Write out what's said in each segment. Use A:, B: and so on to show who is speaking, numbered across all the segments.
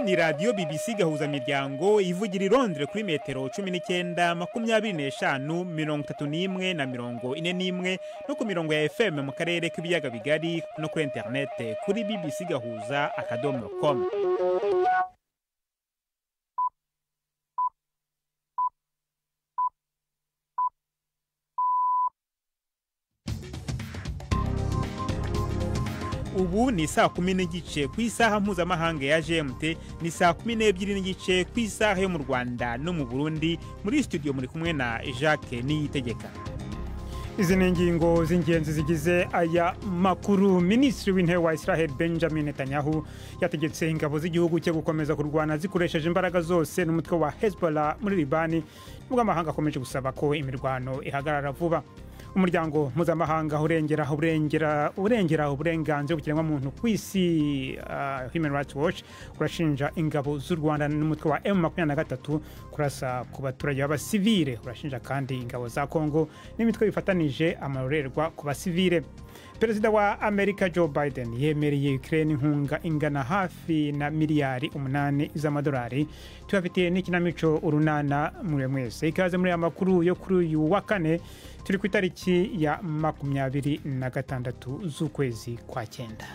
A: ni radiyo bibisi gahuzamiryango ivugira i Londres kuri metero cumi n'icyenda makumyabiri n'eshanu mirongo itatu n'imwe na mirongo ine n'imwe no ku mirongo ya fm mu karere k'ibiyaga bigari no kuri interinete kuri bbc gahuza akadomo komu ubu ni saa kumi n'igice ku isaha mpuzamahanga ya gmt ni saa kumi n'ebyiri n'igice ku isaha yo mu rwanda no mu burundi muri studio muri kumwe na jacques niyitegeka izi ni ingingo z'ingenzi zigize aya makuru minisitiri w'intebe wa israel benjamin netanyahu yategetse ingabo z'igihugu cye gukomeza kurwana zikoresheje imbaraga zose n'umutwe wa hezbollah muri libani nubwo amahanga akomeje gusaba ko imirwano ihagarara vuba umuryango mpuzamahanga urengera urengera urengera uburenganzira bw'ikiremwamuntu ku isi uh, human rights watch urashinja ingabo z'u rwanda n'umutwe wa m makumyabiri na gatatu kurasa ku baturage b'abasivile urashinja kandi ingabo za kongo n'imitwe bifatanije amarorerwa ku basivile perezida wa amerika joe biden yemereye ukraine inkunga ingana hafi na miliyari umunani z'amadolari tubafitiye n'ikinamico urunana mure mwese ikaze muri aya makuru yo kuri uyu wa kane turi ku itariki ya makumyabiri na gatandatu z'ukwezi kwa cyenda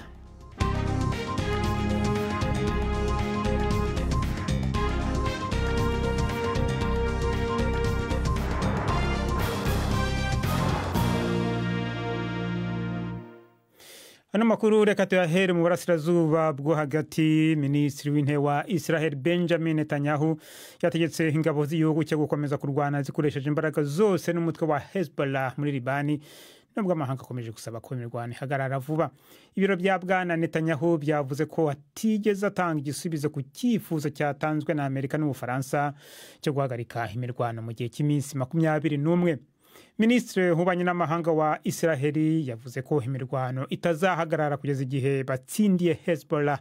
A: ano makuru reka tuyahere mu burasirazuba bwo hagati minisitiri w'intebe wa israel benjamin netanyahu yategetse ingabo z'igihugu cyo gukomeza kurwana zikoresheje imbaraga zose n'umutwe wa hezbollah muri libani nubwo amahanga akomeje gusaba ko imirwano ihagarara vuba ibiro bya bwana netanyahu byavuze ko atigeze atanga igisubizo ku cyifuzo cyatanzwe na amerika n'ubufaransa cyo guhagarika imirwano mu gihe cy'iminsi makumyabiri n'umwe minisitiri w'ububanyi n'amahanga wa israheli yavuze ko imirwano itazahagarara kugeza igihe batsindiye hezbollah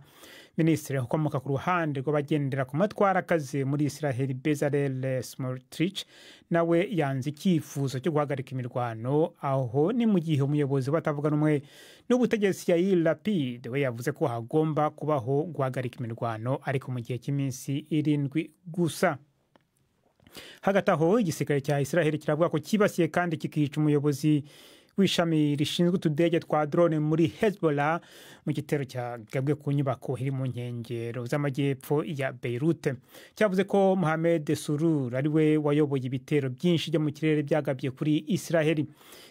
A: minisitiri ukomoka ku ruhande rw'abagendera ku matwara akazi muri israheli bezarel smotrich nawe yanze icyifuzo cyo guhagarika imirwano aho ni mu gihe umuyobozi batavuga rumwe n'ubutegetsi yair lapid we yavuze ko hagomba kubaho guhagarika imirwano ariko mu gihe cy'iminsi irindwi gusa hagati aho igisirikare cya israheli kiravuga ko cyibasiye kandi kikica umuyobozi w'ishami rishinzwe utudege twa drone muri hezbollah mu gitero cyagabwe ku nyubako iri mu nkengero z'amajyepfo ya beirute cyavuze ko mohamed surur ari we wayoboye ibitero byinshi byo mu kirere byagabye kuri israheli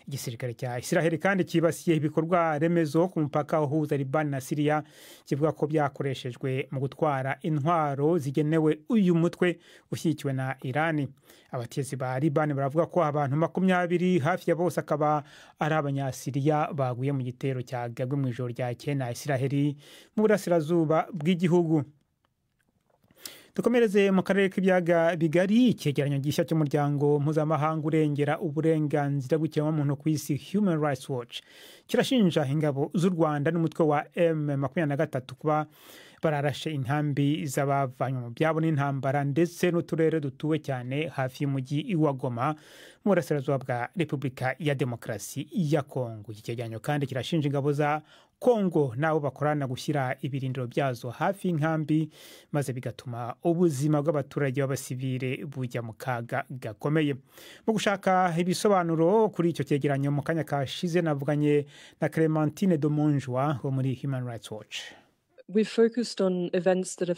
A: igisirikare cya israheli kandi cyibasiye ibikorwa remezo ku mupaka uhuza libani na siriya kivuga ko byakoreshejwe mu gutwara intwaro zigenewe uyu mutwe ushyigikiwe na irani abatezi ba libani baravuga ko abantu makumyabiri hafi ya bose akaba ari abanyasiriya baguye mu gitero cyagabwe mu ijoro ryakeye na israheli mu burasirazuba bw'igihugu dukomereze mu karere k'ibiyaga bigari icyegeranyo gishya cy'umuryango mpuzamahanga urengera uburenganzira bw'ikiremwamuntu ku isi human rights watch kirashinja ingabo z'u rwanda n'umutwe wa m makumyabiri na gatatu kuba bararashe inkambi z'abavanywe mu byabo n'intambara ndetse n'uturere dutuwe cyane hafi y'umujyi wa goma mu burasirazuba bwa repubulika ya demokarasi ya kongo iki cyegeranyo kandi kirashinja ingabo za kongo n'abo bakorana gushyira ibirindiro byazo hafi y'inkambi maze bigatuma ubuzima bw'abaturage b'abasivire bujya mu kaga gakomeye mu gushaka ibisobanuro kuri icyo cyegeranyo mu kanya kashize navuganye na clementine domonjwa wo muri human rights watch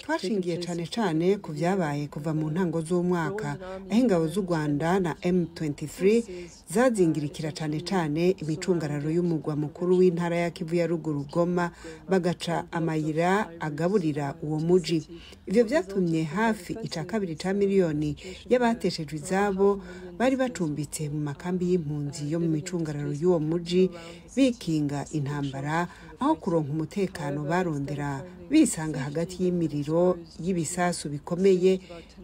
B: twashingiye cyane cyane ku byabaye kuva mu ntango z'umwaka aho ingabo z'u rwanda na m23 zazingirikira cyane cyane imicungararo y'umugwa mukuru w'intara ya kivu ya ruguru goma bagaca amayira agaburira uwo muji ibyo byatumye hafi icya kabiri cya miliyoni y'abateshejwe izabo bari bacumbitse mu makambi y'impunzi yo mu micungararo y'uwo muji bikinga intambara aho kuronka umutekano barondera bisanga hagati y'imiriro y'ibisasu bikomeye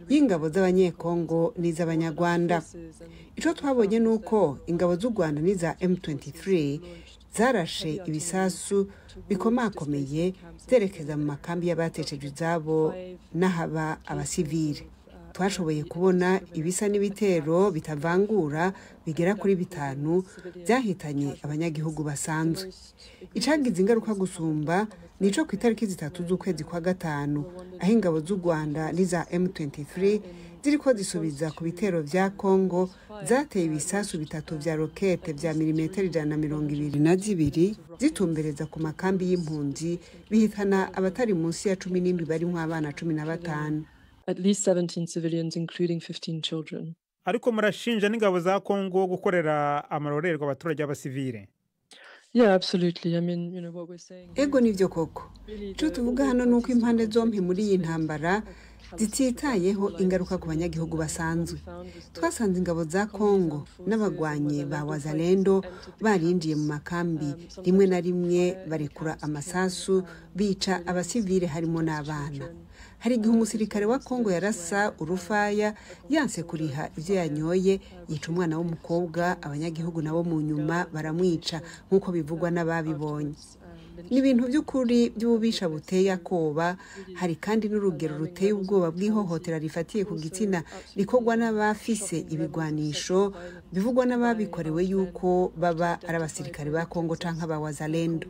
B: y'ingabo z'abanyekongo n'iz'abanyarwanda icyo twabonye ni uko ingabo z'u rwanda n'iza m23 zarashe ibisasu bikomakomeye zerekeza mu makambi y'abateshejwe izabo n'ahaba abasivile twashoboye kubona ibisa n'ibitero bitavangura bigera kuri bitanu byahitanye abanyagihugu basanzwe icagize ingaruka gusumba ni ico ku itariki zitatu z'ukwezi kwa gatanu aho ingabo z'u rwanda n'iza m23 ziriko zisubiza ku bitero vya congo zateye ibisasu bitatu vya rokete vya milimetero ijana na mirongo ibiri na zibiri zitumbereza ku makambi y'impunzi bihitana abatari munsi ya cumi n'indwi barimwo abana cumi na batanu
C: at least 17 civilians, including 15 children.
A: ariko murashinja n'ingabo za kongo gukorera amarorerwa abaturage b'abasivile
C: Yeah, absolutely. I mean, you know what we're saying.
B: ego nivyo koko ico tuvuga hano ni uko impande zompi muri iyi ntambara zititayeho ingaruka ku banyagihugu basanzwe twasanze ingabo za kongo n'abagwanyi ba wazalendo barinjiye mu makambi rimwe na rimwe barekura amasasu bica abasivile harimo n'abana hari igihe umusirikare wa kongo yarasa urufaya yanse kuriha ibyo yanyoye yica umwana w'umukobwa abanyagihugu nabo mu nyuma baramwica nk'uko bivugwa n'ababibonye ni ibintu by'ukuri by'ububisha buteye akoba hari kandi n'urugero ruteye ubwoba bw'ihohotera rifatiye ku gitsina rikorwa n'abafise ibigwanisho bivugwa n'ababikorewe yuko baba ari abasirikare ba kongo cyangwa ba wazalendo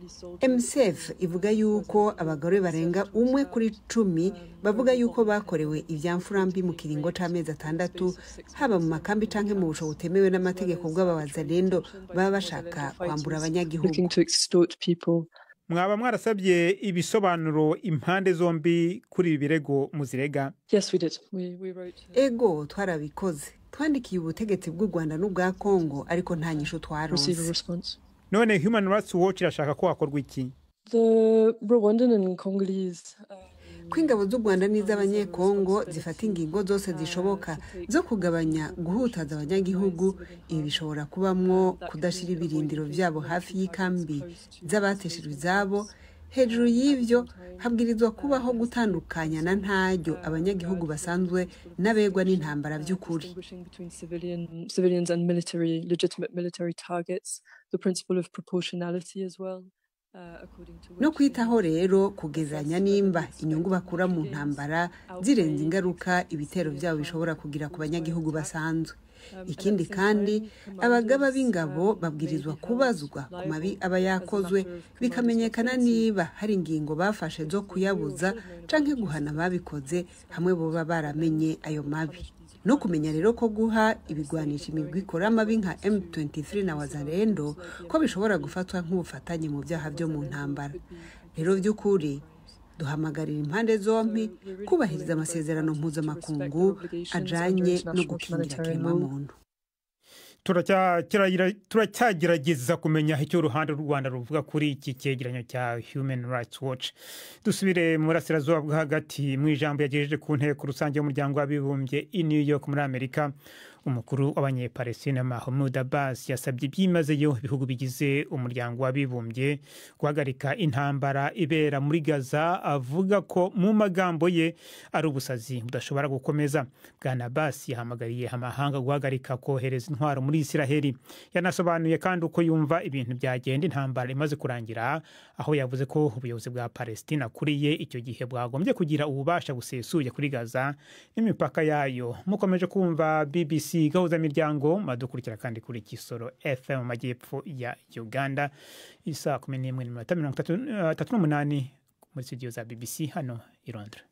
B: mcf ivuga yuko abagore barenga umwe kuri cumi bavuga yuko bakorewe ibyamfurambi mu kiringo cy'amezi atandatu haba mu makambi cyangwa mu busho butemewe n'amategeko bw'abawazalendo baba bashaka kwambura abanyagihugu
C: Looking to extort people.
A: mwaba mwarasabye ibisobanuro impande zombi kuri ibi birego muzirega
C: Yes, we did. We, we wrote.
B: ego twarabikoze twandikiye ubutegetsi bw'u rwanda n'ubwa kongo ariko nta nyisho
C: Receive a
B: twaronse
C: response.
A: none human rights watch irashaka ko hakorwa iki
C: The Rwandan and Congolese. Uh,
B: ko ingabo z'u rwanda n'iz'abanyekongo zifata ingingo zose zishoboka zo kugabanya guhutaza abanyagihugu ibi bishobora kubamwo kudashyira ibirindiro byabo hafi y'ikambi z'abateshejwe izabo hejuru y'ibyo habwirizwa kubaho gutandukanya na ntaryo abanyagihugu basanzwe n'abegwa n'intambara by'ukuri
C: distinguishing between civilian, civilians and military, legitimate military targets. The principle of proportionality as well. Uh, according to
B: no
C: which
B: kwitaho rero kugezanya nimba inyungu bakura mu ntambara zirenze ingaruka ibitero byabo bishobora kugira ku banyagihugu basanzwe ikindi kandi abagaba b'ingabo babwirizwa kubazwa ku mabi aba yakozwe bikamenyekana niba hari ingingo bafashe zo kuyabuza canke guhana ababikoze hamwe boba baramenye ayo mabi no kumenya rero ko guha ibigwanisha imigwi ikora amabi nka m23 na wazalendo ko bishobora gufatwa nk'ubufatanye mu byaha byo mu ntambara rero by'ukuri duhamagarira impande zombi kubahiriza amasezerano mpuzamakungu ajanye no gukingira kiremwamuntu
A: Turacya- kirayira- turacyagerageza kumenya icyo uruhande rw'u rwanda ruvuga kuri iki cyegeranyo cya human rights watch dusubire mu burasirazuba bwo hagati mu ijambo yagejeje ku nteko rusange y'umuryango w'abibumbye i new york muri amerika umukuru w'abanyepalestina mahmud abbas yasabye byimazeyo ibihugu bigize umuryango w'abibumbye guhagarika intambara ibera muri gaza avuga ko mu magambo ye ari ubusazi budashobora gukomeza bwana abbas yahamagariye amahanga guhagarika kohereza intwaro muri isiraheli yanasobanuye kandi uko yumva ibintu byagenda intambara imaze kurangira aho yavuze ko ubuyobozi bwa palestina kuri ye icyo gihe bwagombye kugira ububasha busesuye kuri gaza n'imipaka yayo mukomeje kumva bbc gahuzamiryango muradukurikira kandi kuri kisoro fm mu majyepfo ya uganda isaa kumi n'imwe n'iminota mirongo itatu- eh, itatu n'umunani muri studio za bbc hano i londres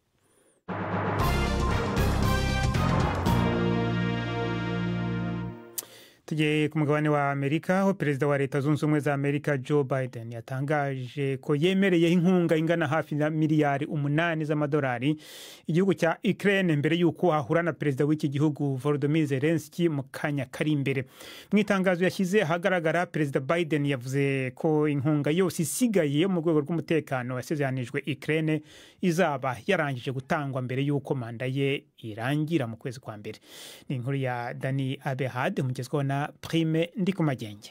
A: tugiye ku mugabane wa amerika aho perezida wa leta zunze ubumwe za amerika joe biden yatangaje ko yemereye inkunga ingana hafi na miliyari umunani z'amadolari igihugu cya ukraine mbere y'uko ahura na perezida w'iki gihugu volodymyr zelensky mu kanya kari imbere mu itangazo yashyize ahagaragara perezida biden yavuze ko inkunga yose isigaye yo mu rwego rw'umutekano yasezeranijwe ukraine izaba yarangije gutangwa mbere y'uko manda ye irangira mu kwezi kwa mbere ni inkuru ya dani abehad umugezweho na prime ndi ku magenge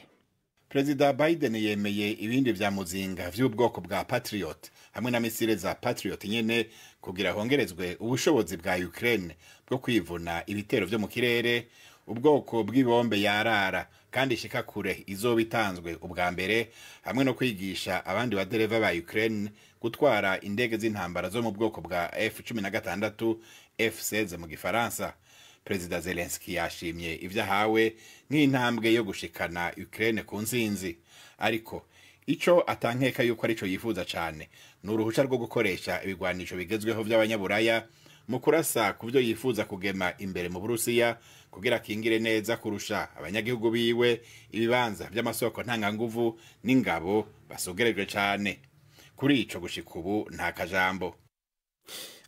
D: perezida biden yemeye ibindi bya muzinga by'ubwoko bwa patriot hamwe na misile za patriot nyine kugira hongerezwe ubushobozi bwa ukraine bwo kwivuna ibitero byo mu kirere ubwoko bw'ibombe yarara kandi ishika kure izoba itanzwe ubwa mbere hamwe no kwigisha abandi badereva ba Ukraine gutwara indege z'intambara zo mu bwoko bwa F16 F16 mu gifaransa perezida zelenski yashimye ibyo ahawe nk'intambwe yo gushikana Ukraine ku nsinzi ariko icyo atankeka yuko aricyo yifuza cyane ni uruhushya rwo gukoresha ibigwanisho bigezweho by'abanyaburaya mu kurasa ku byo yifuza kugema imbere mu burusiya kugira akingire neza kurusha abanyagihugu biwe ibibanza by'amasoko ntanganguvu n'ingabo basugerejwe cyane kuri icyo gushika ubu nta kajambo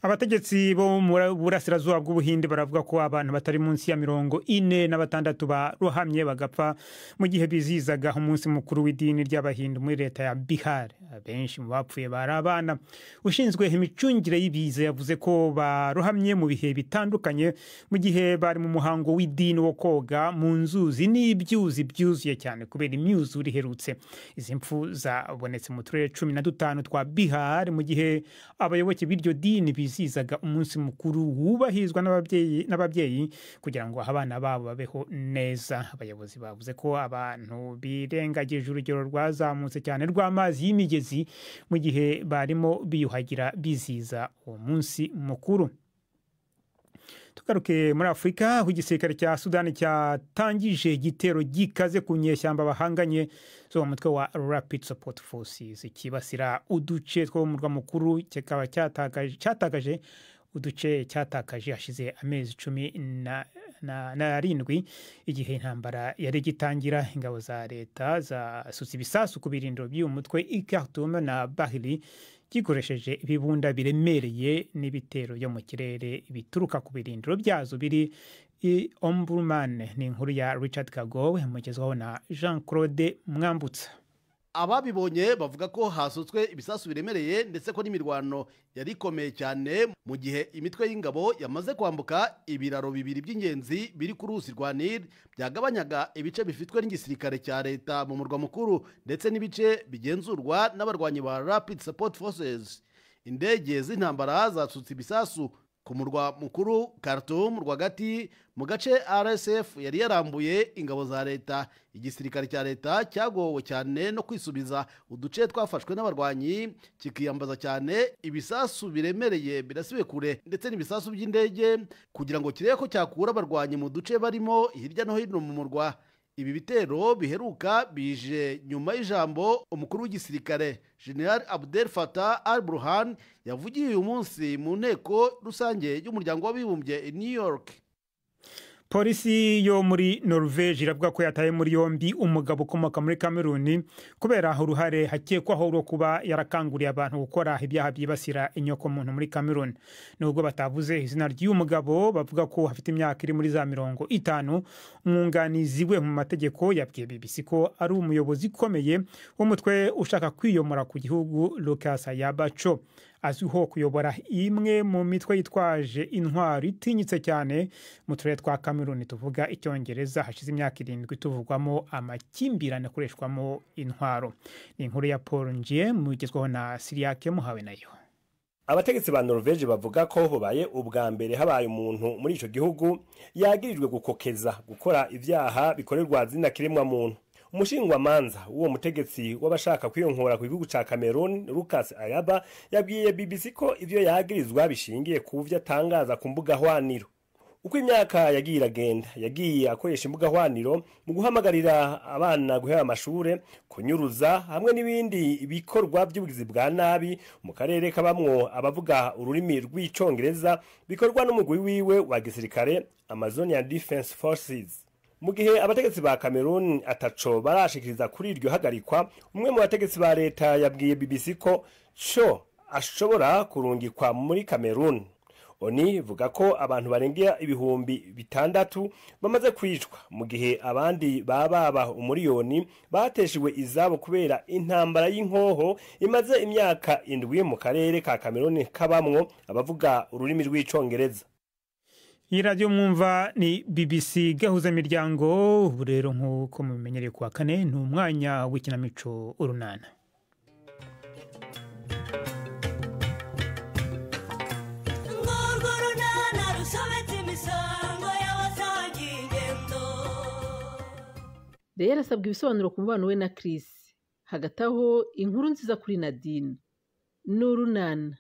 A: abategetsi bo mu burasirazuba bw'ubuhinde baravuga ko abantu batari munsi ya mirongo ine na batandatu barohamye bagapfa mu gihe bizizaga umunsi mukuru w'idini ry'abahindu muri leta ya bihar benshi mu bapfuye bari abana ushinzwe imicungire y'ibiza yavuze ko barohamye mu bihe bitandukanye mu gihe bari mu muhango w'idini wo koga mu nzuzi n'ibyuzi byuzuye cyane kubera imyuzure iherutse izi mfu zabonetse mu turere cumi na dutanu twa bihar mu gihe abayoboke b'iryo dini bizizaga umunsi mukuru wubahizwa n'ababyeyi kugira ngo abana babo babeho neza abayobozi bavuze ko abantu birengagije urugero rwazamutse cyane rw'amazi y'imigezi mu gihe barimo biyuhagira biziza uwo munsi mukuru tugaruke muri afurika aho igisirikare cya sudani cyatangije igitero gikaze ku nyeshyamba bahanganye zo mu mutwe wa rapid support forces kibasira uduce two mu murwa mukuru kikaba cyatakaje uduce cyatakaje hashize amezi cumi na n'arindwi igihe intambara yari gitangira ingabo za leta zasutse ibisasu ku birindiro by'uyu mutwe i khartoum na bahiri gikoresheje ibibunda biremereye n'ibitero byo mu kirere bituruka ku birindiro byazo biri i omburumane ni inkuru ya richard kagowe mugezwaho na jean claude mwambutsa
E: ababibonye bavuga ko hasutswe ibisasu biremereye ndetse ko n'imirwano yari ikomeye cyane mu gihe imitwe y'ingabo yamaze kwambuka ibiraro bibiri by'ingenzi biri ku ruzi rwa nili byagabanyaga ibice bifitwe n'igisirikare cya leta mu murwa mukuru ndetse n'ibice bigenzurwa n'abarwanyi ba rapid support forces indege z'intambara zasutse ibisasu ku murwa mukuru Khartoum rwagati mu gace RSF yari yarambuye ingabo za leta igisirikare cya leta cyagowe cyane no kwisubiza uduce twafashwe n'abarwanyi kikiyambaza cyane ibisasu biremereye birasibe kure ndetse n'ibisasu by'indege kugira ngo kirebe ko cyakura abarwanyi mu duce barimo hirya no hino mu murwa ibi bitero biheruka bije nyuma y'ijambo umukuru w'igisirikare general abdel fatah al burhan yavugiye uyu munsi mu nteko rusange y'umuryango w'abibumbye i new york
A: polisi yo muri norvege iravuga ko yataye muri yombi umugabo ukomoka muri kameruni kubera uruhare hakekwaho rwo kuba yarakanguriye abantu gukora ibyaha byibasira inyokomuntu muri kameruni nubwo batavuze izina ry'uyu mugabo bavuga ko afite imyaka iri muri za mirongo itanu umwunganizi we mu mategeko yabwiye bibisi ko ari umuyobozi ukomeye w'umutwe ushaka kwiyomora ku gihugu lucas yabaco azwiho kuyobora imwe mu mitwe yitwaje intwaro itinyitse cyane mu turere twa kameruni tuvuga icyongereza hashize imyaka irindwi tuvugwamo amakimbirane akoreshwamo intwaro ni inkuru ya paul ngiye mugezwaho na siriyake muhawe nayo
F: abategetsi ba norvege bavuga ko hubaye ubwa mbere habaye umuntu muri icyo gihugu yagirijwe gukokeza gukora ibyaha bikorerwa zina kiremwa muntu umushinjwamanza w'uwo mutegetsi w'abashaka kwiyonkora ku gihugu ca Cameroon Lucas Ayaba yabwiye BBC ko ivyo yagirizwa bishingiye ku byo atangaza ku mbuga hwaniro uko imyaka yagiye iragenda yagiye akoresha imbuga hwaniro mu guhamagarira abana guhera amashure kunyuruza hamwe n'ibindi bikorwa by'ubugizi bwa nabi mu karere kabamwo abavuga ururimi rw'icongereza bikorwa n'umugwi wiwe wa gisirikare Amazonian Defense Forces mu gihe abategetsi ba Cameroon ataco barashikiriza kuri iryo hagarikwa umwe mu bategetsi ba leta yabwiye BBC ko co ashobora kurungikwa muri Cameroon oni vuga ko abantu barengera ibihumbi bitandatu bamaze kwicwa mu gihe abandi bababa umuriyoni bateshejwe izabo kubera intambara y'inkoho imaze imyaka indwi mu karere ka Cameroon kabamwo abavuga ururimi rw'icongereza
A: iyi radiyo mwumva ni bbc gahuza miryango ubu rero nk'uko mubimenyereye kuwa kane ni umwanya w'ikinamico urunana urwo runana rusobetse imisango y'abasangiye ingendo
G: rero yarasabwe ibisobanuro ku mubano we na Chris hagati aho inkuru nziza kuri Nadine n'urunana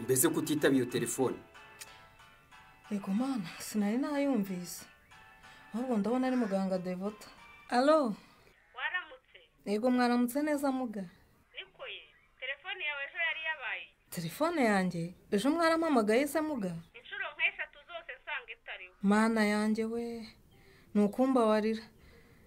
H: mbese kutitabira iyo telefone
I: yego mana sinari nayumvise ahubwo ndabona ari muganga devota alo
J: waramutse
I: yego mwaramutse neza muga
J: niko ye telefone yawe ejo yari yabaye
I: telefone yanjye ejo mwarampamagaye se muga
J: inshuro nk'eshatu zose nsanga itariho
I: mana yanjye we ni ukumbabarira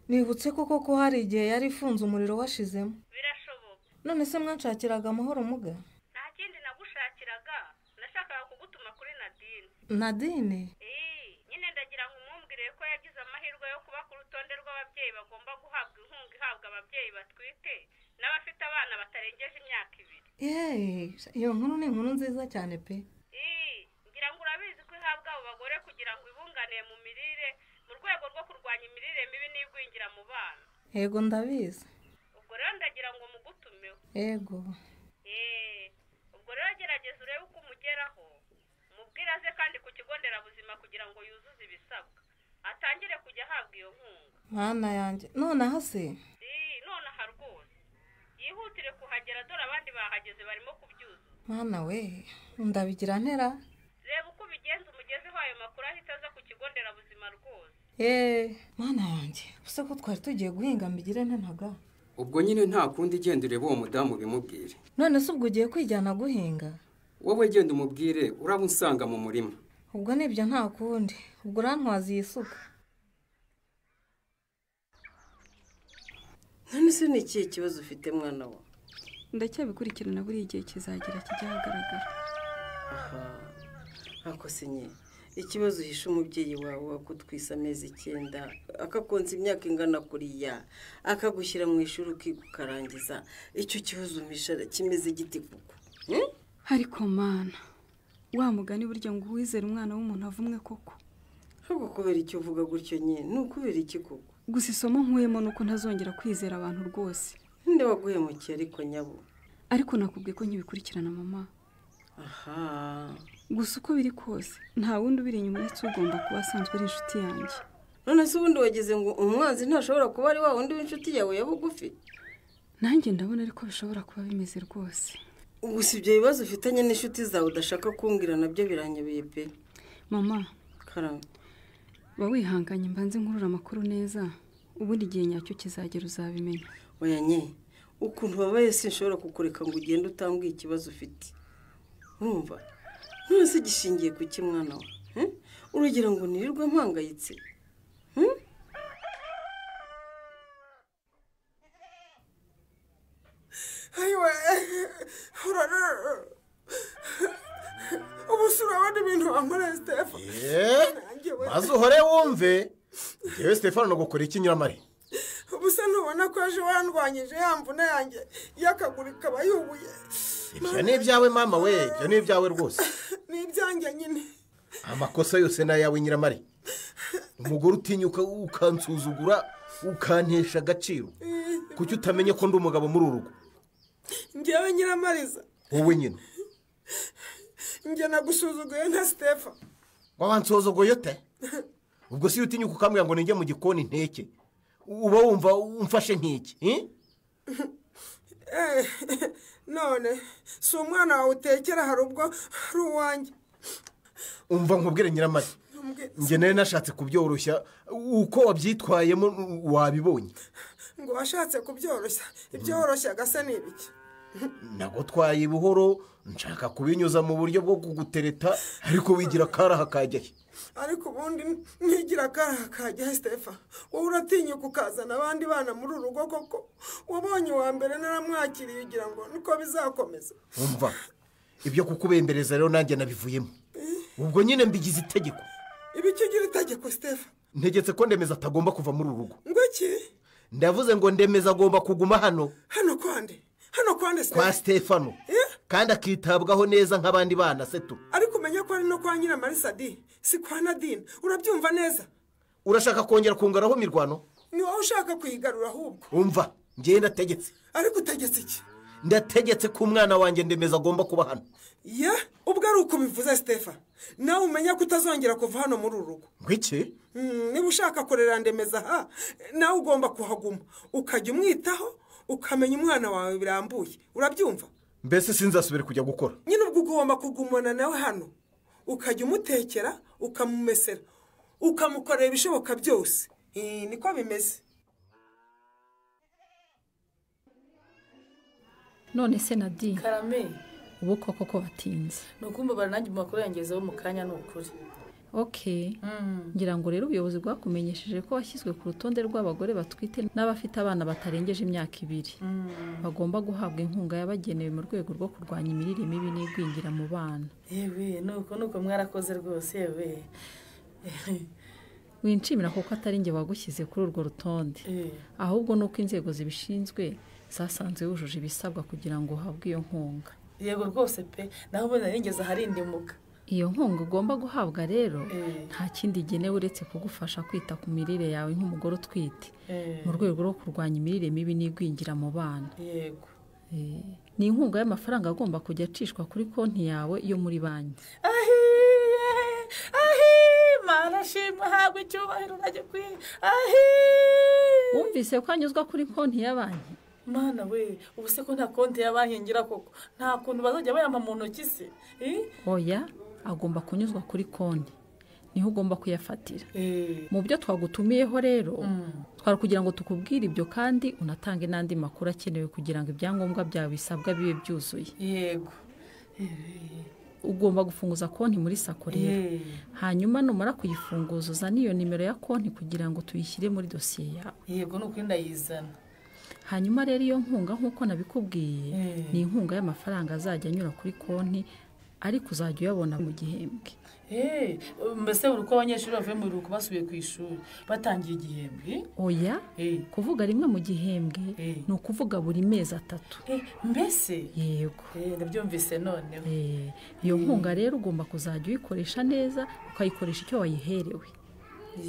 I: nibutse koko ko hari igihe yari ifunze umuriro washizemo
J: birashoboka
I: none se mwanshakiraga amahoro muga
J: nta kindi nagushakiraga nashakaga kugutuma kuri nadine
I: nadine
J: Ee, nyine ndagira ngo umwumvire ko yagize amahirwe yo kuba ku rutonde rw'ababyeyi bagomba guhabwa inkunga ihabwa ababyeyi batwite n'abafite abana batarengeje imyaka ibiri
I: yeee iyo nkuru ni inkuru nziza cyane pe
J: Ee, ngira ngo urabizi ko ihabwa abo bagore kugira ngo ibunganire mu mirire mu rwego rwo kurwanya imirire mibi n'igwingira mu bana
I: yego ndabizi
J: ubwo rero ndagira ngo mugutumeho
I: yego
J: Eee, ubwo rero gerageza urebe uko umugeraho mubwire aze kandi ku kigo nderabuzima kugira ngo yuzuze ibisabwa atangire kujya ahabwa iyo nkunga
I: mana yanjye nonaha se
J: Ii, nonaha rwose yihutire kuhagera dore abandi bahageze barimo kubyuzuza
I: mana we ndabigira ntera
J: reba uko ubigenza umugezeho ayo makuru ahita aza ku kigo nderabuzima rwose
I: yeee mana yanjye use ko twari tugiye guhinga mbigire ntenaga
H: ubwo nyine nta kundi genda urebe uwo mudamu ubimubwire
I: none se ubwo ugiye kwijyana guhinga
H: wowe genda umubwire uraba usanga mu murima
I: ubwo nibyo nta kundi ubwo urantwaza iyi suka
K: none se ni ikihe kibazo ufite mwana wa
L: ndacyabikurikirana buriya igihe kizagera kijya ahagaragara
K: ntako sinye ikibazo uhisha umubyeyi wawe wakutwisa amezi icyenda akakonsa imyaka ingana kuriya akagushyira mu ishuri ukiga ukarangiza icyo kibazo umpisha kimeze igiti kuko
L: ariko mana wa mugani burya ngo uwizere umwana w'umuntu avumwe koko
K: ahubwo kubera icyo uvuga gutyo nyine ni ukubera iki koko
L: gusa isomo nkuyemo ni uko ntazongera kwizera abantu rwose
K: ninde waguhemukiye ariko nyabo
L: ariko nakubwiye ko nkibikurikirana mama
K: aha
L: gusa uko biri kose nta wundi ubiri inyuma uretse ugomba kuba asanzwe ari inshuti yanjye
K: none se ubundi wagize ngo umwanzi ntashobora kuba ari wa wundi w'inshuti yawe ya bugufi
L: nanjye ndabona ariko bishobora kuba bimeze rwose
K: gusa ibyo bibazo ufitanye n'inshuti zawe udashaka kumbwira nabyo biranyobeye pe
L: mama
K: karame
L: ba wihanganye mbanze nkurura amakuru neza ubundi igihe nyacyo kizagera uzabimenya
K: oya nye ukuntu ubabaye sinshobora kukureka ngo ugende utambwiye ikibazo ufite urumva none se gishingiye ku ki mwana we eh? uragira ngo nirirwe mpangayitse Hmm?
M: ayiwe urara ubu si urabona ibintu wankoreye sitefa
N: Yeee, maze uhore wumve yewe stefano ntugukore iki nyiramare
M: ubu se ntubona ko ejo wandwanyije ya mvune yanjye y'akaguru ikaba yubuye
N: ibyo ni ibyawe mama we ibyo ni ibyawe rwose
M: ni ibyanjye nyine
N: amakosa yose ni ayawe nyiramare umugore utinyuka ukansuzugura ukantesha agaciro kuki utamenye ko ndi umugabo muri uru rugo
M: ngewe nyiramariza
N: wowe nyine
M: njye nagusuzuguye nka sitefa
N: wabansozogoye ute ubwo si utinyuka ukambwira ngo ninjye mu gikoni nteke uba wumva umfashe nk'iki eh?
M: Eh, none si umwana wawe utekera hari ubwo ari uwanjye
N: umva nkubwire nyiramare
M: Mbwi-
N: njye nari nashatse kubyoroshya uko wabyitwayemo wabibonye
M: ngo washatse kubyoroshya ibyoroshya agasa ni ibiki
N: nagutwaye buhoro nshaka kubinyuza mu buryo bwo kugutereta ariko wigira akaraha kajya he
M: ariko ubundi ntigira akaraha kajya sitefa wowe uratinyuka ukazana abandi bana muri uru rugo koko wabonye uwa mbere naramwakiriye ugira ngo niko bizakomeza
N: wumva ibyo kukubembereza rero nanjye nabivuyemo ubwo nyine mbigize itegeko
M: ibiki ugira itegeko sitefa
N: ntegetse ko ndemeza atagomba kuva muri uru rugo
M: ngo iki
N: ndavuze ngo ndemeza agomba kuguma hano
M: hano kwande hano kwande sitefa
N: kwa stefano kandi akitabwaho neza nk'abandi bana setu
M: ariko umenya ko ari no kwa nyiramarisa di si kwa nadine urabyumva neza
N: urashaka kongera kungaraho imirwano
M: ni wowe ushaka kuyigarura ahubwo
N: wumva ngewe ndategetse
M: ariko utegetse iki
N: ndategetse ko umwana wanjye ndemeza agomba kuba hano
M: ye ubwo ari uko ubivuze sitefa nawe umenya ko utazongera kuva hano muri uru rugo
N: ngwiki
M: niba ushaka korera ndemeza aha nawe ugomba kuhaguma ukajya umwitaho ukamenya umwana wawe birambuye urabyumva
N: mbese sinzasubire kujya gukora
M: nyine ubwo ugomba kugumana nawe hano ukajya umutekera ukamumesera ukamukorera ibishoboka byose niko bimeze
O: none se nadine
P: karame
O: ubu koko ko batinze
P: ni ukumva baranange mu makuru yangezeho mu kanya ni ukuri
O: ok ngira ngo rero ubuyobozi bwakumenyesheje ko washyizwe ku rutonde rw'abagore batwite n'abafite abana batarengeje imyaka ibiri bagomba guhabwa inkunga yabagenewe mu rwego rwo kurwanya imirire mibi n'igwingira mu bana
P: yewe nuko nuko mwarakoze rwose yewe
O: winshimira kuko atari njye wagushyize kuri urwo rutonde ahubwo ni uko inzego zibishinzwe zasanze wujuje ibisabwa kugira ngo uhabwe iyo nkunga
P: yego rwose pe naho ubona nigeze aharindimuka
O: iyo nkunga ugomba guhabwa rero nta kindi igenewe uretse kugufasha kwita ku mirire yawe nk'umugore utwite mu rwego rwo kurwanya imirire mibi n'igwingira mu bana
P: yego
O: ni inkunga y'amafaranga agomba kujya acishwa kuri konti yawe yo muri banki
P: ahiye ahiye manashimwe habwa icyubahiro ntagikwiye ahiye
O: wumvise ko anyuzwa kuri konti ya banki
P: mwana we ubu se ko nta konti ya banki ngira koko nta kuntu bazajya bayama mu ntoki se
O: oya agomba kunyuzwa kuri konti niho ugomba kuyafatira mu byo twagutumiyeho rero twari kugira ngo tukubwire ibyo kandi unatange n'andi makuru akenewe kugira ngo ibyangombwa byawe bisabwa bibe byuzuye
P: yego
O: ugomba gufunguza konti muri sako rero hanyuma numara kuyifunguza uzane iyo nimero ya konti kugira ngo tuyishyire muri dosiye yawe
P: yego ni ukuri ndayizana
O: hanyuma rero iyo nkunga nk'uko nabikubwiye ni inkunga y'amafaranga azajya anyura kuri konti ariko uzajya uyabona mu gihembwe
P: mbese buri uko abanyeshuri bavuye mu biruhuko basubiye ku ishuri batangiye igihembwe
O: oya kuvuga rimwe mu gihembwe ni ukuvuga buri mezi atatu
P: mbese
O: yego
P: ndabyumvise noneho
O: iyo nkunga rero ugomba kuzajya uyikoresha neza ukayikoresha icyo wayiherewe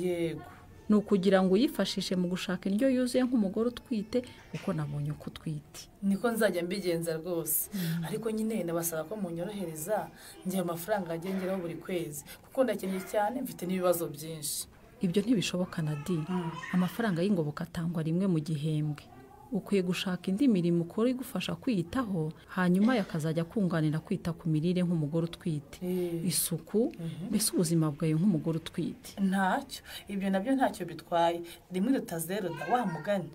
P: yego
O: ni ukugira ngo uyifashishe mu gushaka indyo yuzuye nk'umugore utwite kuko nabonye uko utwite
P: niko nzajya mbigenza rwose ariko nyine nabasaba ko munyorohereza njye amafaranga agengeraho buri kwezi kuko ndakennye cyane mfite n'ibibazo byinshi
O: ibyo ntibishoboka na di amafaranga y'ingoboka atangwa rimwe mu gihembwe ukwiye gushaka indi mirimo ukora igufasha kwiyitaho hanyuma yakazajya kunganira kwita ku mirire nk'umugore utwite isuku mbese ubuzima bwawe nk'umugore utwite
P: ntacyo ibyo nabyo ntacyo bitwaye rimwe rutazero wa mugani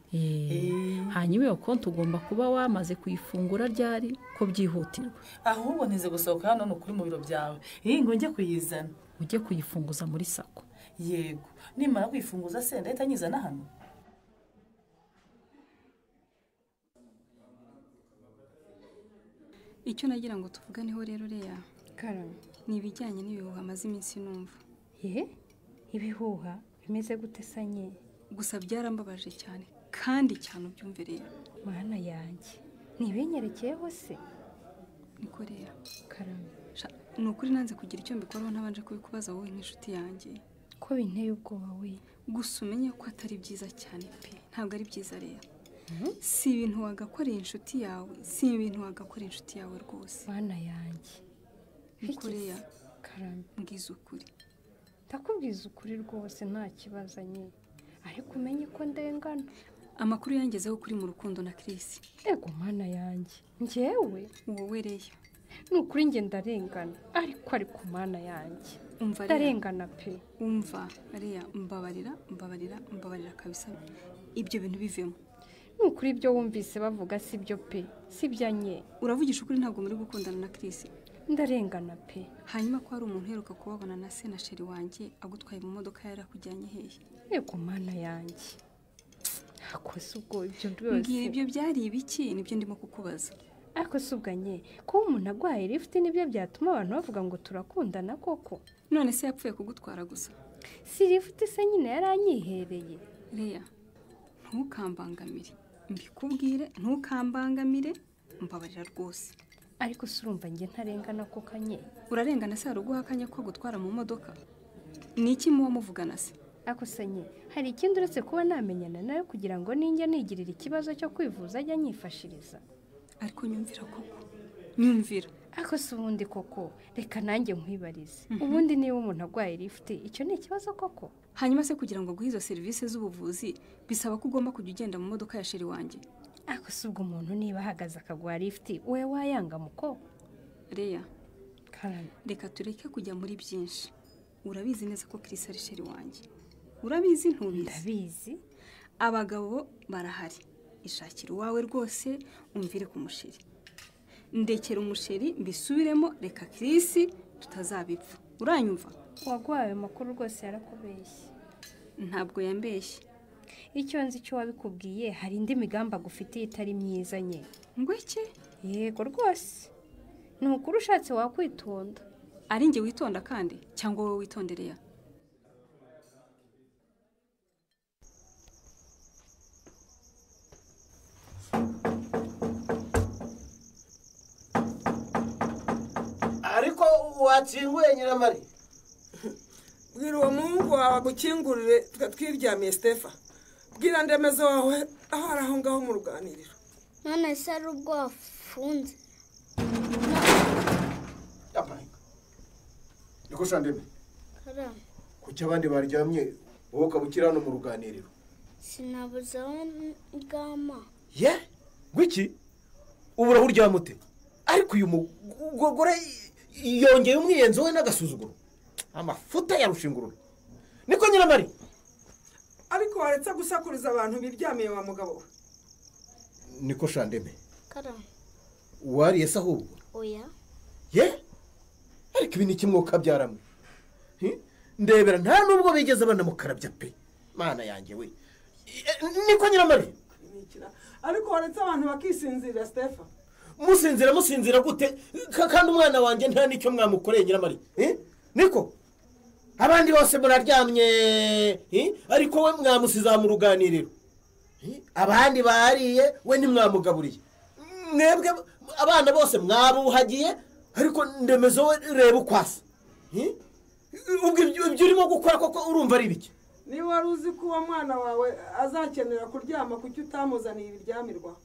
O: hanyuma iyo konti ugomba kuba wamaze kuyifungura ryari ko byihutirwa
P: ahubwo nize gusohoka hano ni ukuri mu biro byawe iyi ngo njye kuyizana
O: ujye kuyifunguza muri sako
P: yego nimara kuyifunguza se ndahita nyizana hano
L: icyo nagira ngo tuvuganeho rero uriya
Q: karame
L: ni ibijyanye n'ibihuha amaze iminsi numva
Q: ye ibihuha bimeze gute sanye
L: gusa byarambabaje cyane kandi cyane ubyumve rero
Q: mana yanjye ntibenyerekeyeho se
L: niko rero
Q: karame
L: ni ukuri nanze kugira icyo mbikoraho ntabanje kubikubaza wowe nk'inshuti yanjye
Q: ko binteye ubwoba we
L: gusa umenye ko atari byiza cyane pe ntabwo ari byiza rero si ibintu wagakorera inshuti yawe si ibintu wagakorera inshuti yawe rwose
Q: mwana yanjye
L: bikoreya mbwiza ukuri
Q: ndakubwiza ukuri rwose nta kibazo nye ariko umenye ko ndengana
L: amakuru yangezeho kuri mu rukundo na kirisi
Q: ego mwana yanjye ngewe
L: wowe reya
Q: ni ukuri njye ndarengana ariko ari ku mana yanjye ndarengana pe
L: umva reya mbabarira mbabarira mbabarira kabisa ibyo bintu bivemo
Q: ni ukuri ibyo wumvise bavuga si byo pe si nye
L: uravugisha ukuri ntabwo muri gukundana na kirisi
Q: ndarengana pe
L: hanyuma ko hari umuntu uheruka kubabona na se na sheri wanjye agutwaye mu modoka yari akujyanye hehe
Q: yego mana yanjye akoze ubwo ibyo byose
L: mbwira ibyo byari ibiki nibyo ndimo kukubaza
Q: ariko si ubwanye kuba umuntu arwaye lifuti nibyo byatuma abantu bavuga ngo turakundana koko
L: none se yapfuye kugutwara gusa
Q: si lifuti se nyine yari anyihereye
L: reya ntukambangamire mbikubwire ntukambangamire mbabarira rwose
Q: ariko si urumva njye ntarengana ko kanye
L: urarengana se hari uguha akanya ko gutwara mu modoka ni iki muba muvugana se
Q: akosanye hari ikindi uretse kuba namenyana nawe kugira ngo ninjye nigirire ikibazo cyo kwivuza ajya anyifashiriza
L: ariko nyumvira koko nyumvira
Q: ariko si ubundi koko reka nanjye nkwibarize ubundi niba umuntu arwaye lifuti icyo ni ikibazo koko
L: hanyuma se kugira ngo aguhe izo serivisi z'ubuvuzi bisaba ko ugomba kujya ugenda mu modoka ya sheri wanjye
Q: ariko si ubwo umuntu niba ahagaze akaguha lifuti wowe wayanga muko
L: reya
Q: karame
L: reka tureke kujya muri byinshi urabizi neza ko kirisi ari sheri wanjye urabizi ntubizi
Q: ndabizi
L: abagabo barahari ishakira uwawe rwose umvire ku musheri ndekera umusheri mbisubiremo reka kirisi tutazabipfa uranyumva
Q: uwaguhaye ayo makuru rwose yarakubeshye
L: ntabwo yambeshye
Q: icyo nzi icyo wabikubwiye hari indi migambi agufitiye itari myiza nye
L: ngwiki
Q: yego rwose ni ukuri ushatse wakwitonda
L: ari njye witonda kandi cyangwa wowe witondereya
R: ariko watsinguye nyiramari
M: bwira uwo muhungu wawe agukingurire twe twiryamiye sitefa bwira ndemezo wawe aho ari aho ngaho mu ruganiriro
S: none se ari ubwo wafunze
N: niko shandeme
S: karame
N: kuki abandi baryamye wowe ukaba ukiri hano mu ruganiriro
S: sinabuzeho ngama
N: ye ngwiki ubu uraho uryama ute ariko uyu mugore yongeye umwiyenzi we n'agasuzuguro amafuta ya rushingurura niko nyiramari
M: ariko waretse gusakuriza abantu biryamiye wa mugabo we
N: niko shandeme
S: karame
N: wariye se ahubwo
S: oya
N: ye ariko ibi ni kimwuka byaramwe ndebera nta nubwo bigeze banamukarabya pe mana yanjye we niko nyiramari
M: ariko waretse abantu bakisinzira sitefa
N: musinzira musinzira gute Ka- kandi umwana wanjye nta n'icyo mwamukoreye nyiramari Eh? niko abandi bose muraryamye eh? ariko we mwamusiza mu ruganiriro Eh? abandi bariye we ntimwamugaburiye mwebwe abana bose mwabuhagiye ariko ndemezo we reba ukwasa Eh? ubwo ibyo ibyo urimo gukora koko urumva ari ibiki
M: niba wari uzi ko uwo mwana wawe azakenera kuryama kuki utamuzaniye ibiryamirwa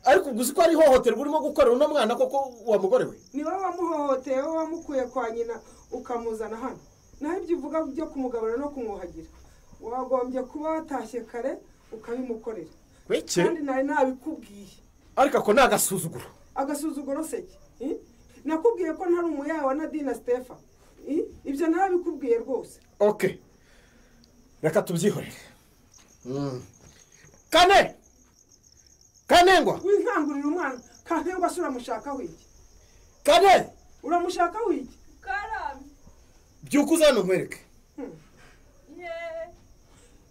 N: ariko ubwo uzi ko ari ihohoterwa urimo gukorera uno mwana koko wa mugore we
M: ni wowe wamuhohoteye wowe wamukuye kwa nyina ukamuzana hano naho ibyo uvuga byo kumugabura no kumwuhagira wagombye kuba watashye kare ukabimukorera
N: Beke.
M: kandi nari nabikubwiye
N: ariko ako ni agasuzuguro
M: agasuzuguro seke eh? nakubwiye ko ntari umuyawe na dina sitefa eh? ibyo narabikubwiye rwose
N: ok reka tubyihorere kane kanengwa
M: winkangurira umwana kankengwa se uramushakaho iki
N: kane
M: uramushakaho iki
J: karame
N: byuka uza hano nkwereke
J: yeee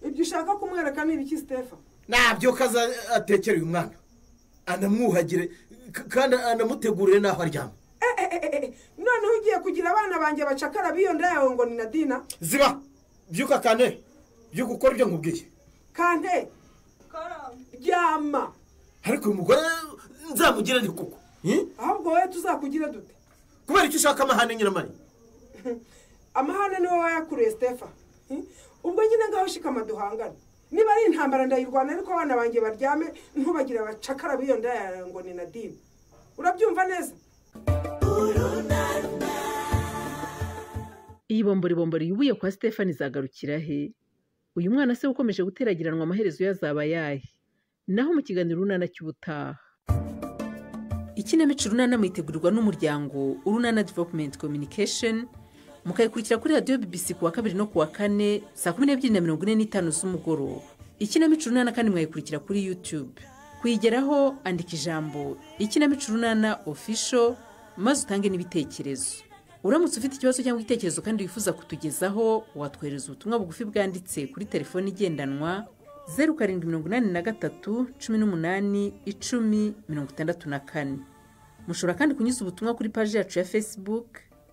M: ibyo ushaka kumwereka ni ibiki sitefa
N: nabyuka aza atekere uyu mwana anamwuhagire k- kandi anamutegurire n'aho aryama
M: noneho ugiye kugira abana banjye bacakara biyonda yawe ngo ni na dina
N: ziba byuka kane byuka ukora ibyo nkubwiye
M: kante ryama
N: ariko uyu mugore nzamugire ni kuko Eh?
M: ahubwo wowe tuzakugire dute
N: kubera icyo ushaka amahane nyiramari
M: amahane ni wowe wayakuruye sitefa Eh? ubwo nyine ngaho shikama duhangane niba ari intambara ndayirwana ariko abana banjye baryame ntubagire abacakara biyonda yawe ngo ni na dina urabyumva neza
G: iyi bombori yubuye kwa Stefani izagarukira he uyu mwana se ukomeje guteragiranwa amaherezo yazaba yahe naho mu kiganiro urunana cy'ubutaha
T: ikinamico urunana mwitegurirwa n'umuryango urunana developumenti communication mukayikurikira kuri radiyo bbc ku wa kabiri no ku wa kane saa kumi n'ebyiri na mirongo ine n'itanu z'umugoroba ikinamico urunana kandi mwayikurikira kuri youtube kuyigeraho andika ijambo ikinamico urunana ofisho maze utange n'ibitekerezo uramutse ufite ikibazo cyangwa igitekerezo kandi wifuza kutugezaho watwohereza ubutumwa bugufi bwanditse kuri telefoni igendanwa zeru karindwi mirongo inani na gatatu cumi n'umunani icumi mirongo itandatu na kane mushobora kandi kunyuza ubutumwa kuri paji yacu ya facebook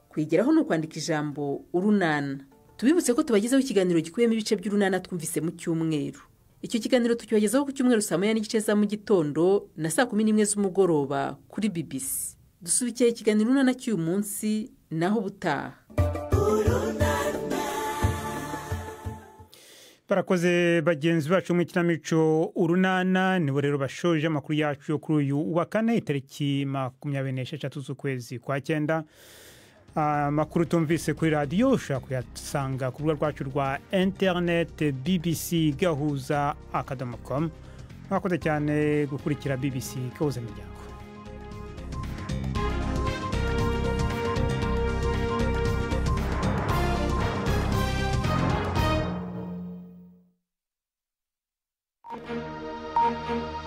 T: kuyigeraho ni ukwandika ijambo urunana tubibutse ko tubagezaho ikiganiro gikubiyemo ibice by'urunana twumvise mu cyumweru icyo kiganiro tukibagezaho ku cyumweru saa moya n'igice za mu gitondo na saa kumi n'imwe z'umugoroba kuri bbc dusubikiye ikiganiro urunana cy'uyu munsi naho ubutaha
A: barakoze bagenzi bacu mu ikinamico urunana nibo rero bashoje amakuru yacu yo kuri uyu wa kane itariki makumyabiri n'esheshatu z'ukwezi kwa cyenda amakuru tumvise kuri radiyo ushobora kuyasanga ku rubuga rwacu rwa interineti bbc gahuza akadomo komu mwakoze cyane gukurikira bbc gahuza imiryango
S: Thank you.